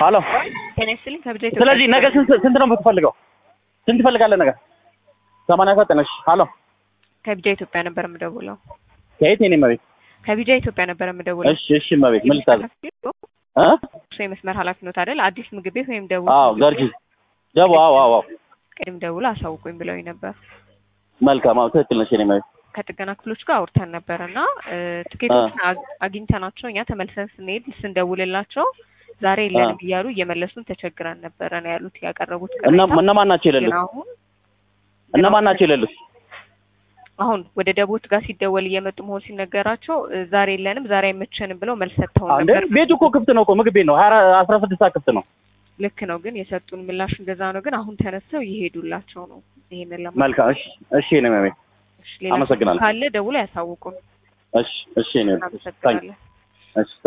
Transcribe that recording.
ሄሎ ጤና ይስጥልኝ ከብጃ ስለዚህ ነገ ስንት ስንት ነው የምትፈልገው? ስንት ትፈልጋለህ ነገ? ሰማንያ ዘጠኝ እሺ። ሄሎ ከቢጃ ኢትዮጵያ ነበር የምደውለው። ከየት የኔ መቤት? ከቢጃ ኢትዮጵያ ነበር የምደውለው። እሺ እሺ መቤት ምን ልታዘዝ? እ እሱ የመስመር ኃላፊነት አይደል? አዲስ ምግብ ቤት ወይም ደቡብ አዎ ገርጂ ደቡ አዎ አዎ አዎ ቅድም ደውሎ አሳውቁኝ ብለውኝ ነበር። መልካም አዎ ትክክል ነሽ የኔ መቤት። ከጥገና ክፍሎች ጋር አውርተን ነበር እና ትኬቶችን አግ- አግኝተናቸው እኛ ተመልሰን ስንሄድ ስንደውልላቸው ዛሬ የለንም እያሉ እየመለሱን ተቸግረን ነበረ ነው ያሉት ያቀረቡት እና ቅሬታ። እነማን ናቸው የሌሉት? ግን አሁን እነማን ናቸው የሌሉት? አሁን ወደ ደቦት ጋር ሲደወል እየመጡ መሆን ሲነገራቸው እ፣ ዛሬ የለንም ዛሬ አይመቸንም ብለው መልስ ሰጥተውን አንዴ ነበር። ቤቱ እኮ ክፍት ነው እኮ ምግብ ቤት ነው። ሀያ አስራ ስድስት ሰዓት ክፍት ነው። ልክ ነው ግን የሰጡን ምላሽ እንደዛ ነው። ግን አሁን ተነስተው እየሄዱላቸው ነው። ይሄንን ለማ መልካም እሺ እሺ የኔ መቤት ሌላ አመሰግናለሁ። ካለ ደውሎ ያሳውቁን። እሺ እሺ የኔ መቤት ታንክ እናመሰግናለን። እሺ